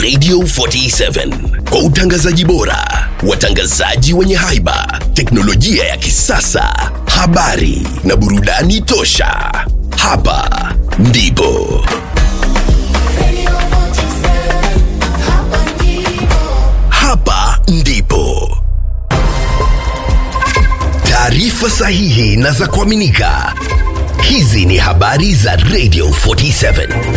Radio 47 kwa utangazaji bora, watangazaji wenye haiba, teknolojia ya kisasa, habari na burudani tosha. Hapa ndipo hapa ndipo taarifa sahihi na za kuaminika. Hizi ni habari za Radio 47.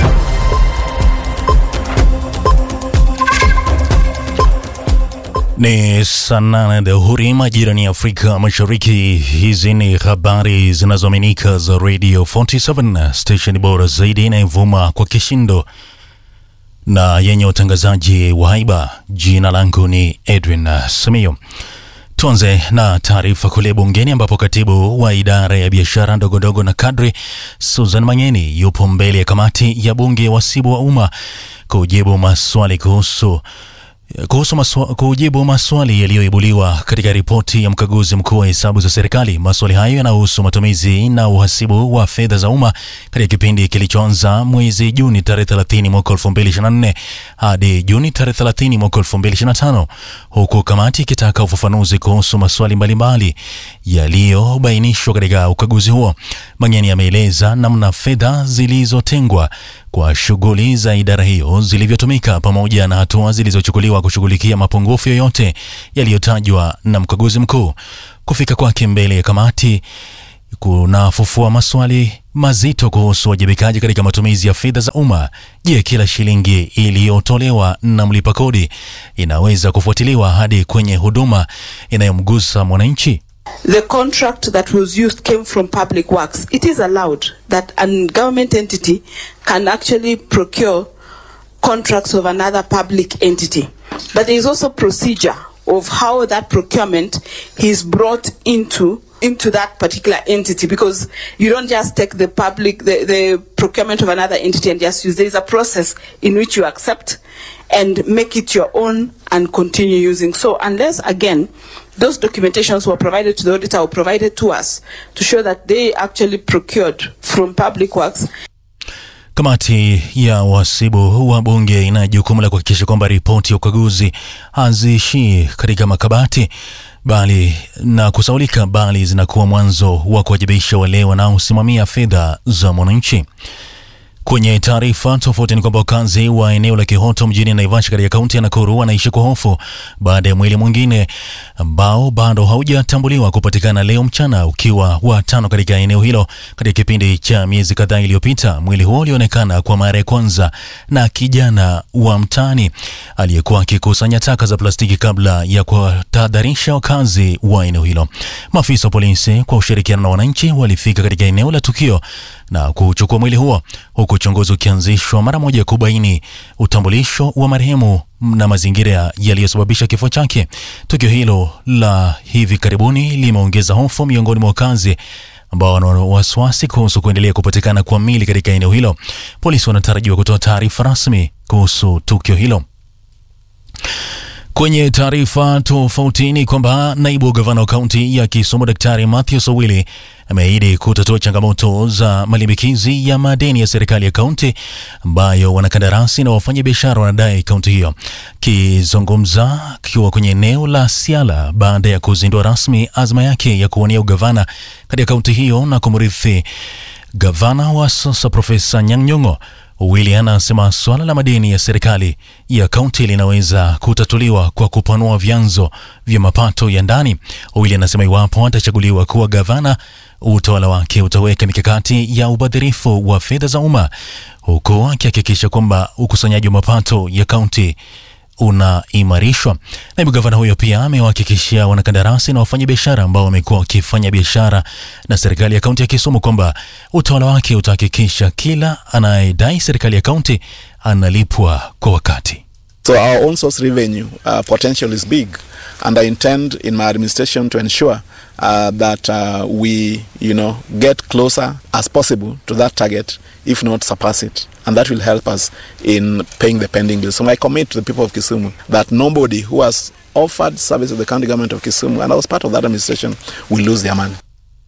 Ni saa nane dhuhuri majirani ya Afrika Mashariki. Hizi ni habari zinazoaminika za Radio 47, station bora zaidi inayovuma kwa kishindo na yenye utangazaji wa haiba. Jina langu ni Edwin Samio. Tuanze na taarifa kule bungeni ambapo katibu wa idara ya biashara ndogondogo na kadri Susan Mangeni yupo mbele ya kamati ya bunge ya wasibu wa umma kujibu maswali kuhusu kuhusu maswa, kujibu maswali yaliyoibuliwa katika ripoti ya mkaguzi mkuu wa hesabu za serikali. Maswali hayo yanahusu matumizi na uhasibu wa fedha za umma katika kipindi kilichoanza mwezi Juni tarehe 30 mwaka 2024 hadi Juni tarehe 30 mwaka 2025, huku kamati ikitaka ufafanuzi kuhusu maswali mbalimbali yaliyobainishwa katika ukaguzi huo. Mangeni ameeleza namna fedha zilizotengwa kwa shughuli za idara hiyo zilivyotumika pamoja na hatua zilizochukuliwa kushughulikia mapungufu yoyote yaliyotajwa na mkaguzi mkuu. Kufika kwake mbele ya kamati kunafufua maswali mazito kuhusu wajibikaji katika matumizi ya fedha za umma. Je, kila shilingi iliyotolewa na mlipa kodi inaweza kufuatiliwa hadi kwenye huduma inayomgusa mwananchi? The contract that was used came from Public Works. It is allowed that a government entity can actually procure contracts of another public entity. But there is also procedure of how that procurement is brought into into that particular entity because you don't just take the public the, the procurement of another entity and just use there is a process in which you accept and make it your own and continue using so unless again those documentations were provided to the auditor or provided to us to show that they actually procured from public works Kamati ya wasibu wa bunge ina jukumu la kuhakikisha kwamba ripoti ya ukaguzi haziishii katika makabati bali na kusaulika, bali zinakuwa mwanzo wa kuwajibisha wale wanaosimamia fedha za mwananchi. Kwenye taarifa tofauti ni kwamba wakazi wa eneo la Kihoto mjini Naivasha katika kaunti ya Nakuru wanaishi kwa hofu baada ya mwili mwingine ambao bado haujatambuliwa kupatikana leo mchana ukiwa wa tano katika eneo hilo katika kipindi cha miezi kadhaa iliyopita. Mwili huo ulionekana kwa mara ya kwanza na kijana wa mtaani aliyekuwa akikusanya taka za plastiki kabla ya kuwatahadharisha wakazi wa eneo hilo. Maafisa wa polisi kwa ushirikiano na wananchi walifika katika eneo la tukio na kuchukua mwili huo huku uchunguzi ukianzishwa mara moja kubaini utambulisho wa marehemu na mazingira yaliyosababisha kifo chake. Tukio hilo la hivi karibuni limeongeza hofu miongoni mwa wakazi ambao wana wasiwasi kuhusu kuendelea kupatikana kwa mili katika eneo hilo. Polisi wanatarajiwa kutoa taarifa rasmi kuhusu tukio hilo. Kwenye taarifa tofauti ni kwamba naibu gavana wa kaunti ya Kisumu Daktari Matthew Owili ameahidi kutatua changamoto za malimbikizi ya madeni ya serikali ya kaunti ambayo wanakandarasi na wafanyabiashara wanadai kaunti hiyo. Kizungumza akiwa kwenye eneo la Siala baada ya kuzindua rasmi azma yake ya kuwania ugavana katika kaunti hiyo na kumrithi gavana wa sasa Profesa Nyang' Nyong'o, Owili anasema suala la madeni ya serikali ya kaunti linaweza kutatuliwa kwa kupanua vyanzo vya mapato ya ndani. Owili anasema iwapo atachaguliwa kuwa gavana, utawala wake utaweka mikakati ya ubadhirifu wa fedha za umma, huku akihakikisha kwamba ukusanyaji wa mapato ya kaunti unaimarishwa. Naibu gavana huyo pia amewahakikishia wanakandarasi na wafanyabiashara ambao wamekuwa wakifanya biashara na serikali ya kaunti ya Kisumu kwamba utawala wake utahakikisha kila anayedai serikali ya kaunti analipwa kwa wakati. So our own source revenue uh, potential is big, and I intend in my administration to ensure uh, that uh, we, you know, get closer as possible to that target, if not surpass it, and that will help us in paying the pending bills. So I commit to the people of Kisumu that nobody who has offered service to the county government of Kisumu and I was part of that administration will lose their money.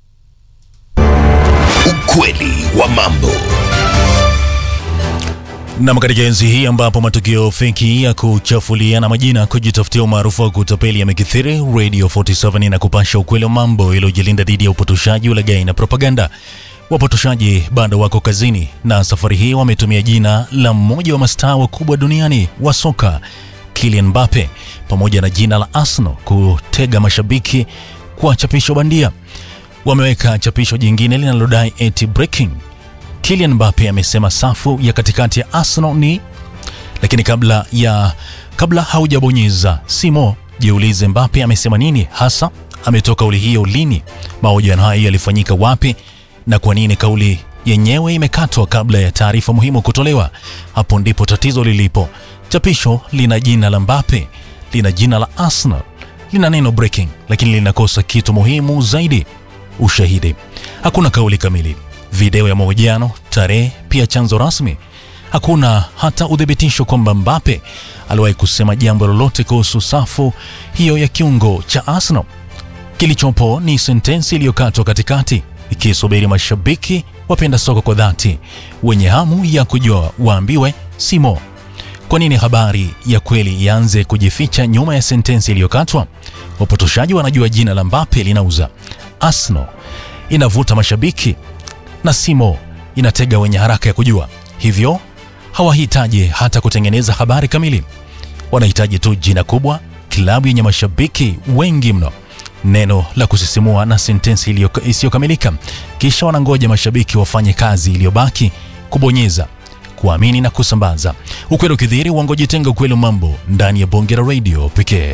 Ukweli wa mambo. Nam, katika enzi hii ambapo matukio feki ya kuchafuliana majina, kujitafutia umaarufu wa kutapeli yamekithiri, Radio 47 inakupasha ukweli wa mambo iliyojilinda dhidi ya upotoshaji, ulaghai na propaganda. Wapotoshaji bado wako kazini, na safari hii wametumia jina la mmoja wa mastaa wakubwa duniani wa soka Kylian Mbappe pamoja na jina la Arsenal kutega mashabiki kwa chapisho bandia. Wameweka chapisho jingine linalodai eti breaking Kylian Mbappe amesema safu ya katikati ya Arsenal ni lakini kabla ya kabla haujabonyeza simo, jiulize Mbappe amesema nini hasa, ametoa kauli hiyo lini, mahojiano hayo yalifanyika wapi, na kwa nini kauli yenyewe imekatwa kabla ya taarifa muhimu kutolewa. Hapo ndipo tatizo lilipo. Chapisho lina jina la Mbappe, lina jina la Arsenal, lina neno breaking, lakini linakosa kitu muhimu zaidi, ushahidi. Hakuna kauli kamili video ya mahojiano, tarehe, pia chanzo rasmi. Hakuna hata uthibitisho kwamba Mbappe aliwahi kusema jambo lolote kuhusu safu hiyo ya kiungo cha Arsenal. Kilichopo ni sentensi iliyokatwa katikati, ikisubiri mashabiki wapenda soka kwa dhati, wenye hamu ya kujua waambiwe simo. Kwa nini habari ya kweli ianze kujificha nyuma ya sentensi iliyokatwa? Wapotoshaji wanajua jina la Mbappe linauza, Arsenal inavuta mashabiki na Simo inatega wenye haraka ya kujua. Hivyo hawahitaji hata kutengeneza habari kamili, wanahitaji tu jina kubwa, klabu yenye mashabiki wengi mno, neno la kusisimua na sentensi isiyokamilika, kisha wanangoja mashabiki wafanye kazi iliyobaki, kubonyeza, kuamini na kusambaza. Ukweli ukidhihiri, uongo jitenga. Ukweli wa mambo ndani ya bonge la radio pekee.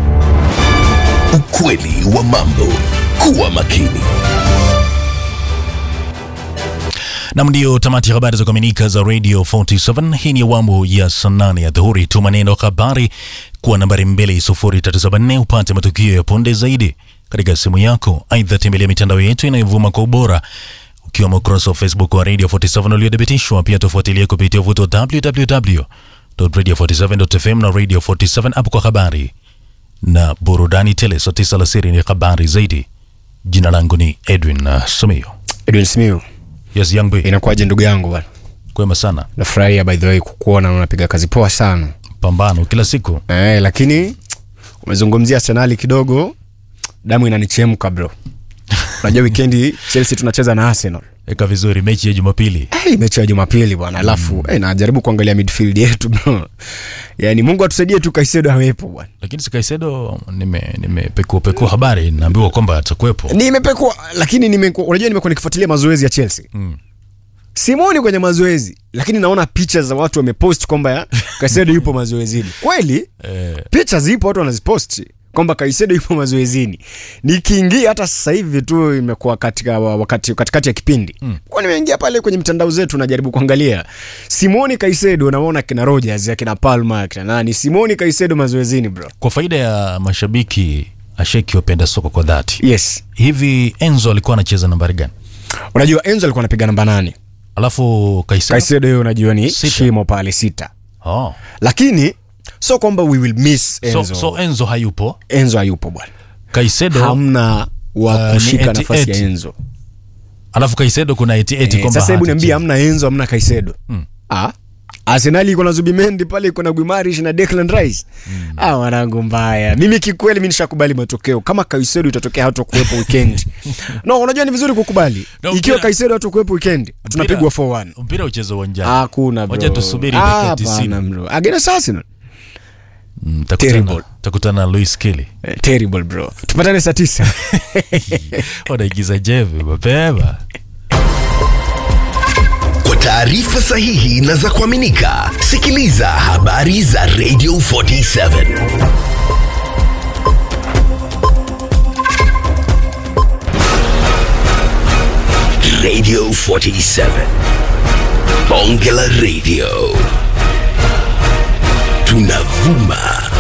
Ukweli wa mambo. Kuwa makini. Nam, ndio tamati ya habari za kuaminika za Radio 47. Hii ni awamu ya saa nane ya dhuhuri. Tuma neno habari kwa nambari 20374 upate matukio ya punde zaidi katika simu yako. Aidha, tembelea mitandao yetu inayovuma kwa ubora ukiwemo ukurasa wa Facebook wa Radio 47 uliothibitishwa. Pia tufuatilie kupitia uvuto www.radio47.fm na Radio 47 app kwa habari na burudani tele. Saa tisa alasiri ni habari zaidi. Jina langu ni Edwin uh, Sumio. Edwin Simiu, Yes, young boy. inakuwaje ndugu yangu bwana? Kwema sana. Nafurahia by the way kukuona na unapiga kazi poa sana Pambano kila siku. eh, lakini umezungumzia Arsenal kidogo, damu inanichemka bro. Unajua weekendi Chelsea tunacheza na Arsenal. Eka vizuri mechi ya Jumapili. Hey, mechi ya Jumapili bwana, alafu mm. hey, najaribu kuangalia midfield yetu bro. Yaani Mungu atusaidie tu Kaisedo awepo bwana. Lakini si Kaisedo nime nimepekua pekua habari naambiwa kwamba atakuwepo. Nimepekwa lakini nimekuwa unajua nimekuwa nikifuatilia mazoezi ya Chelsea. Mm. Simoni kwenye mazoezi lakini naona picha za watu wamepost kwamba ya Kaisedo yupo mazoezini. Kweli? Eh, picha zipo watu wanaziposti kwamba Kaisedo yupo mazoezini. Nikiingia hata sasa hivi tu imekuwa katika wakati katikati ya kipindi mm. kwa nimeingia pale kwenye mitandao zetu najaribu kuangalia Simoni Kaisedo, naona kina Rogers akina Palma akina nani, Simoni Kaisedo mazoezini bro. kwa faida ya mashabiki asheki wapenda soka kwa dhati. Yes, Hivi Enzo alikuwa anacheza nambari gani? unajua Enzo alikuwa anapiga namba nane, Alafu Kaisedo. Kaisedo hiyo unajua ni Sita. shimo pale sita, Oh. lakini so kwamba we will miss Enzo. So, so Enzo hayupo. Enzo hayupo bwana, Kaisedo hamna wa Uh, kushika ni eti- nafasi ya eti. Enzo. alafu Kaisedo kuna eti eti Eh, kwamba sasa hebu niambie, hatacheza. hamna Enzo, hamna Kaisedo mm. ah. Arsenal iko na Zubimendi pale, iko na Guimarish na Declan Rice mm. ah, wanangu mbaya. Mimi kikweli, mimi nishakubali matokeo. Kama Kaisedo itatokea hata kuwepo weekend no, unajua ni vizuri kukubali No, ikiwa mpira- Kaisedo hata kuwepo weekend tunapigwa 4-1. Mpira ucheze uwanjani. Hakuna bro, Wacha tusubiri Ah, dakika 90. hapana bro, against Arsenal Mm, takutana- Terrible. Takutana na Luis Kelly. eh, terrible bro, tupatane saa tisa. Wanaigiza jeve mapema. Kwa taarifa sahihi na za kuaminika, sikiliza habari za Radio 47. Radio 47. Bonge la Radio. Tunavuma